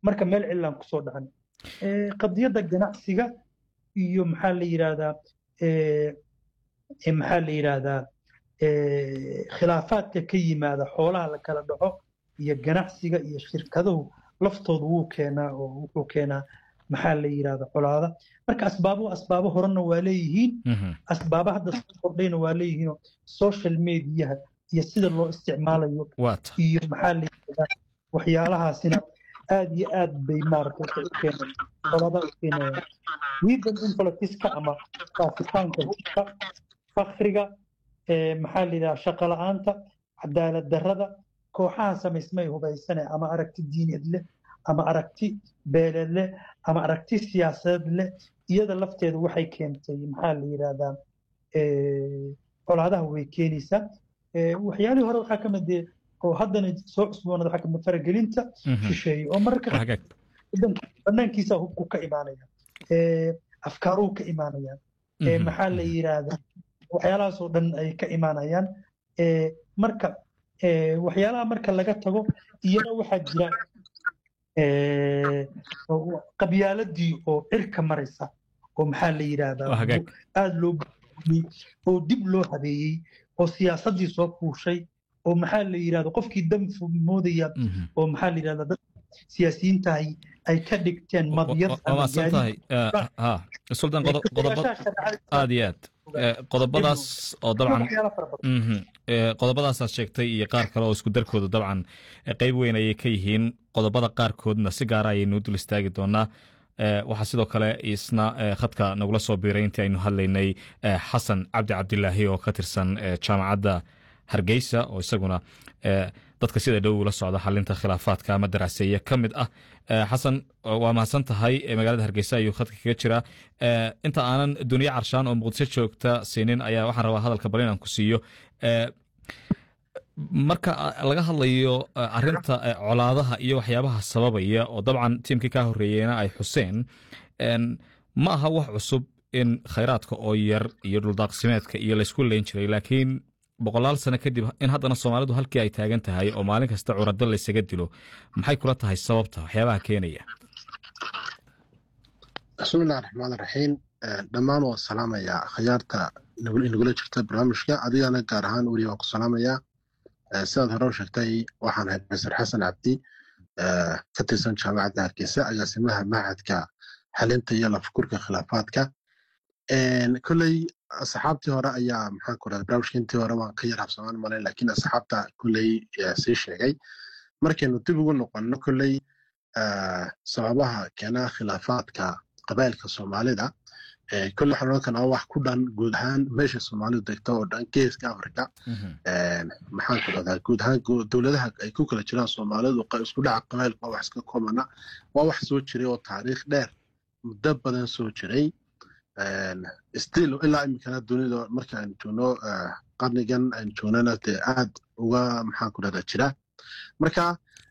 marka meel cilaan kusoo dhacan qadiyadda ganacsiga iyo maxaa la yidhahdaa maxaa la yidhahdaa khilaafaadka ka yimaada xoolaha la kala dhaco iyo ganacsiga iyo shirkaduhu laftoodu wuu keenaa oo wuxuu keenaa maxaa la yidhahda colaada marka asbaabo asbaabo horena waa leeyihiin asbaabo hadda soo kordhayna waa leeyihiinoo social mediaha iyo sida loo isticmaalayo iyo maxaa la yidhahdaa waxyaalahaasina aad iyo aad bay maaragtay waxay u keeneen colaada u keenayaan wiidan inflatiska ama faafitaanka hubka fakriga maxaa la yidhahdaa shaqo la-aanta cadaalad darrada kooxaha samaysmay hubaysane ama aragti diineed leh ama aragti beeleed leh ama aragti siyaasadeed leh iyada lafteedu waxay keentay maxaa la yidhahdaa colaadaha way keenaysaa waxyaalihii hore waxaa ka mid oo haddana soo cusboonada waxaa kamid faragelinta shisheeye oo mararka banaankiisa hubku ka imaanaya afkaaruhu ka imaanayaan maxaa la yidhahdaa waxyaalahaasoo dhan ay ka imaanayaan marka waxyaalaha marka laga tago iyana waxaa jira qabyaaladii oo cirka maraysa oo maxaa la yidhahdaa aada loo oo dib loo habeeyey oo siyaasaddii soo fuushay oo maxaa la yidhahda qofkii dan moodaya oo maxaa la yidhahda dad siyaasiyiintahay ay ka dhigteen madyad aad iyo aad qodobadaas oo dabcan qodobadaasaad sheegtay iyo qaar kale oo isku darkooda dabcan qeyb weyn ayay ka yihiin qodobada qaarkoodna si gaara ayaynu dul istaagi doonaa waxaa sidoo kale isna khadka nagula soo biiray intii aynu hadlaynay xasan cabdi cabdilaahi oo ka tirsan jaamacadda hargeysa oo isaguna dadka sida dhow ula socda xalinta khilaafaadka ama daraaseeye ka mid ah xasan waa mahadsan tahay magaalada hargeysa ayuu khadka kaga jiraa inta aanan duniye carshaan oo muqdisho joogta siinin ayaa waxaan rabaa hadalka bal inaan ku siiyo marka laga hadlayo arinta colaadaha iyo waxyaabaha sababaya oo dabcan tiimkii kaa horeeyeyna ay xuseen ma aha wax cusub in khayraadka oo yar iyo dhuldaaqsimeedka iyo laysku leyn jiray laakiin boqolaal sano kadib in haddana soomaalidu halkii ay taagan tahay oo maalin kasta curado laysaga dilo maxay kula tahay sababta waxyaabaha keenaya bismillahi raxmaan raxiim dhammaan waan salaamayaa khayaarta inagula jirta barnaamijka adigana gaar ahaan weli waan ku salaamayaa sidaad hore u sheegtay waxaan ahay profesor xasan cabdi ka tirsan jaamacadda hargeysa agaasimaha mahadka xalinta iyo lafakurka khilaafaadka kolley asxaabtii hore ayaa maxaan ku rahda barnaamijka intii hore waan ka yar habsamaan malay laakiin asxaabta kolley sii sheegay markaynu dib ugu noqonno kolley sababaha keena khilaafaadka qabailka soomaalida kolle waxaan odhan karnaa wax ku dhan guud ahaan meesha soomaalidu degto oo dhan geeska africa maxaan ku dhahdaa guud ahaan dowladaha ay ku kala jiraan soomaalidu isku dhaca qabailka waa wax iska koobana waa wax soo jiray oo taariikh dheer muddo badan soo jiray still ilaa iminkana dunida marka aynu joogno qarnigan aynu joognana dee aad uga maxaan ku dhahdaa jira marka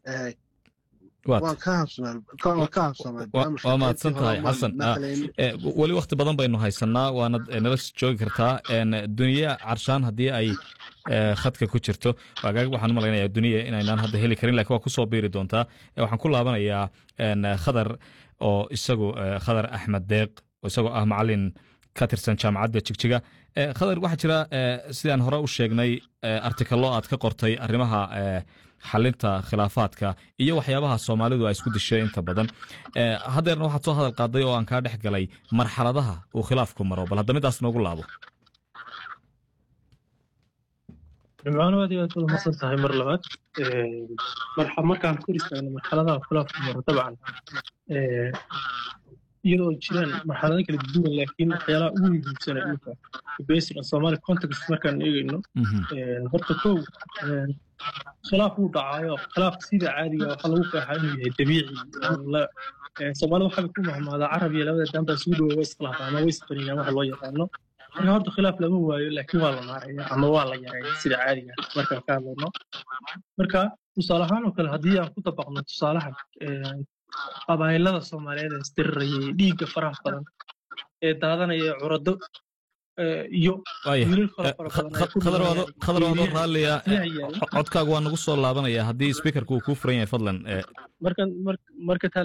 waa mahadsan tahay xasan weli wakti badan baynu haysanaa waanad nala joogi kartaa duniya carshaan haddii ay khadka ku jirto waxaan u malaynayaa duniya inaynaan hadda heli karin lakin waa kusoo biiri doontaa waxaan ku laabanayaa khadar oo isagu khadar axmed deeq oo isagoo ah macalin ka tirsan jaamacadda jigjiga khadar waxaa jira sidaan hore u sheegnay artikalo aad ka qortay arrimaha xalinta khilaafaadka iyo waxyaabaha soomaalidu ay isku dishay inta badan haddeerna waxaad soo hadal qaaday oo aan kaa dhex galay marxaladaha uu khilaafku maro bal hadda midaas noogu laabo dhimcaano aad iyo aad wada masan tahay mar labaad markaan kor istaagno marxaladaha khilaafku maro dabcan iyadoo jiraan marxalado kala duwan laakiin waxyaalaha ugu muhiimsana imika based on somali context markaan eegayno horta kow khilaaf wuu dhacaayo khilaafka sida caadiga waxaa lagu qeexaa inuu yahay dabiici soomaalida waxaa ku mahmaadaa carab iyo labada dambaa isugu dhowa way iskhilaafaa ama way isqaniyaan waxa loo yaqaano marka horta khilaaf lama waayo laakiin waa la naaraya ama waa la yareeya sida caadiga markaan ka hadlayno marka tusaale ahaan oo kale haddii aan ku dabaqno tusaalahan qabaayilada soomaaliyeed ee isdirirayay dhiigga faraha badan ee daadanaya curado iyo khadar waado raalliya codkaagu waa nagu soo laabanaya haddii speakerka uu kuu furan yahay fadlan marka